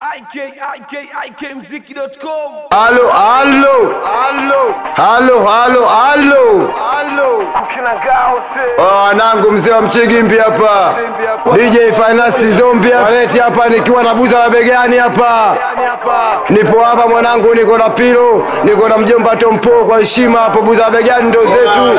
ikikmziki.com Halo, halo, halo, halo, halo, halo, halo. Oh, Wanangu, mzee wa Mchigimbi hapa, DJ Finance Zombi waleti hapa, nikiwa na buza la begani hapa. Nipo hapa mwanangu, niko na Pilo, niko na mjomba Tompo, kwa heshima hapo, buza la begani ndo zetu.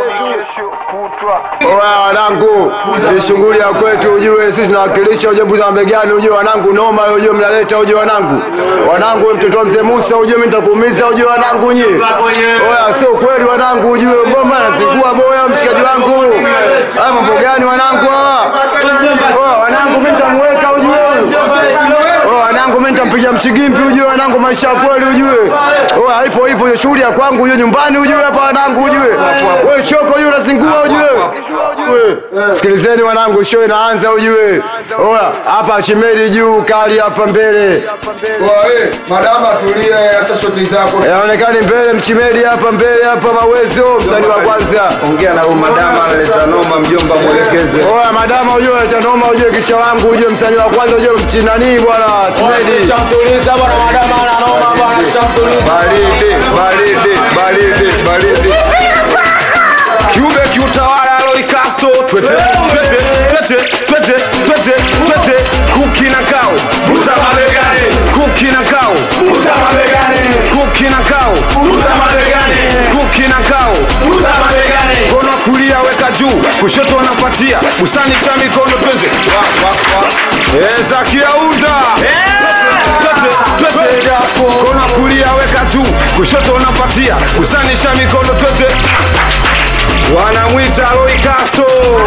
Oya wanangu, ni shughuli ya kwetu, ujue sisi tunawakilisha ujue buza mabegani, ujue wanangu, noma ujue mnaleta, ujue wanangu, wanangu, we mtoto wa mzee Musa, ujue mimi nitakuumiza, ujue wanangu nyie. Oya, sio kweli wanangu, ujue ngoma nasingua boya, mshikaji wangu. Haya mambo gani wanangu hawa? Oya wanangu, mimi nitamweka ujue. Oya wanangu, mimi nitampiga mchigimbi ujue wanangu, maisha ya kweli ujue. Oya haipo hivyo, hiyo shughuli ya kwangu ujue, nyumbani ujue hapa wanangu ujue. Wewe choko ujue, unazingua ujue. Ujue. Sikilizeni wanangu, show inaanza ujue. Oya hapa chimeli juu, kali hapa mbele. Oe, madama tulia, acha shoti zako. Yaonekani mbele mchimeli hapa mbele hapa mawezo msanii wa kwanza. Ongea na huyu madama analeta noma, mjomba mwelekeze. Oya madama ujue tanoma ujue kicha wangu ujue msanii wa kwanza ujue mchinani bwana chimeli. Shamtuliza bwana, madama ana noma bwana, shamtuliza. Baridi, baridi, baridi, baridi. kiube kiutawala Roy Castro twete twete twete twete twete twete kuki na kao buza mabegani kuki na kao buza mabegani kuki na kao buza mabegani kuki na kao buza mabegani mkono wa kulia weka juu kushoto unapatia usanisha mikono twende eza kiaunda twete twete mkono wa kulia weka juu kushoto unapatia usanisha mikono twende wanamwita Roy Castro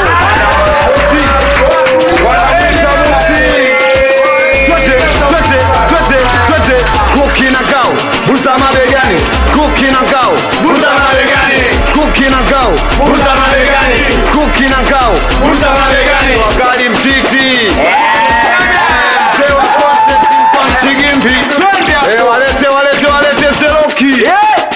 wanamwita Musi twete twete twete twete kuki na kao buza mabegani kuki na kao buza mabegani kuki na kao buza mabegani kuki na kao buza mabegani wakali mtiti mzee wa content mfan Chigimbi Eh, walete walete walete Seroki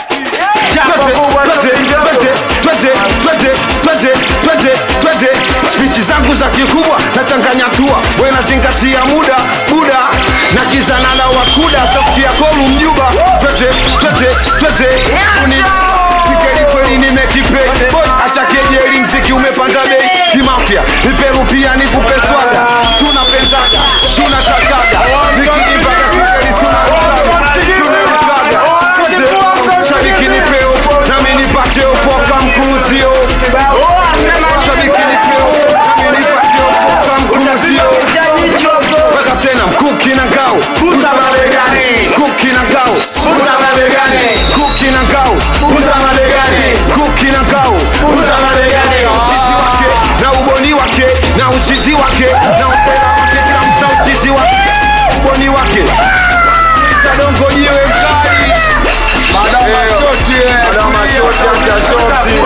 spichi zangu za kikubwa nachanganya tua we nazingatia muda buda na kizanala wakuda safikia kolu mjuba twete twete twete uni sikeli kweli nimekipe boy acha kejeli mziki umepanda bei kimafya niperu pia nikupe swaga tunapendaga tunatakaga nikijipaka sikeli sunarutaga tunarutaga shabiki nipeo nami nipate upoka mkuruzio shabiki nipeo nami nipate upoka mkuruzio weka tena mkuki na ngao buza mabegani kuki na ngao buza mabegani kuki na ngao buza mabegani kuki na ngao buza mabegani uchizi wake na uboni wake na uchizi wake na upera wake kila mta uchizi wake uboni wake tadongo jiwe mkali madama shoti madama shoti acha shoti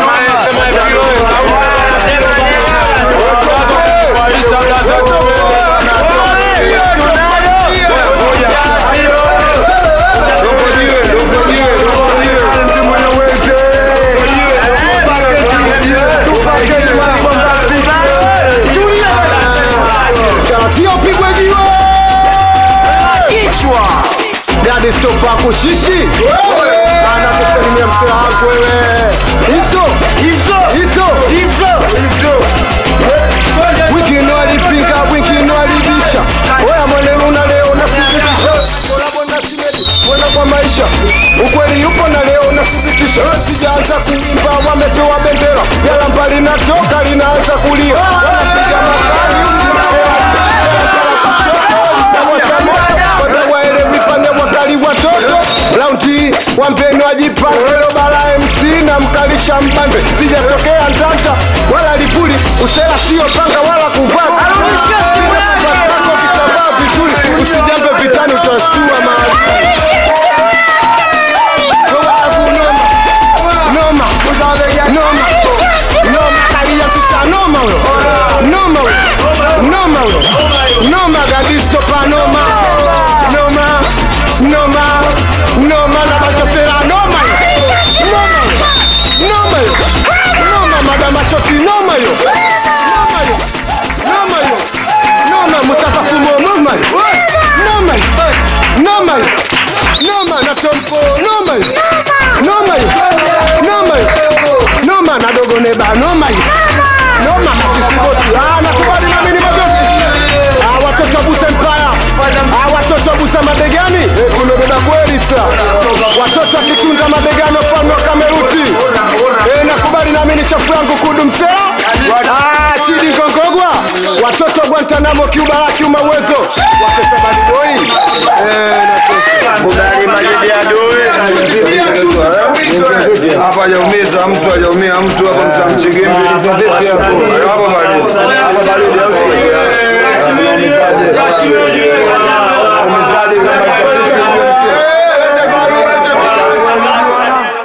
Siyopigwe jiwe kichwa dadi stopa kushishi ana kusalimia msee wangu wewe hizo hizo hizo hizo hizo wiki alipinga wiki alibisha oya mwanenu na leo nathibitisha kolabona simedi mwenda kwa maisha ukweli yupo na leo nathibitisha sijaanza kuimba wametoa bendera yala mbali natoka linaanza kulia wanapiga makali waelewi pande wakali watoto raundi wampeni wajipangelo bara mc na mkalisha mbande sijatokea ntanta wala lipuli usela sio panga wala kuvaa Ako kitambaa vizuri usijambe vitani utashtua mahali noma noma noma noma kaliyafisa noma huyo tompo noma hiyo. noma hiyo. noma hiyo. noma na dogo neba noma hiyo. noma machisiboti Ah, nakubali nami ni magoshi Ah, watoto wa busa empire Ah, watoto wa busa mabegani Eh, tumebeba kweli sa watoto akitunda mabegani wafalme wa kameruti Eh, nakubali nami ni chafu yangu kudu msela Ah, chidi nkongogwa watoto wa guantanamo kiubara kiuma uwezo watoto wa badiboi Eh, natosha. Kubali majidi ya dui. hapa hajaumiza mtu hajaumia mtu hapa mtamchigimbi hapo bali Hapa baridi au sio?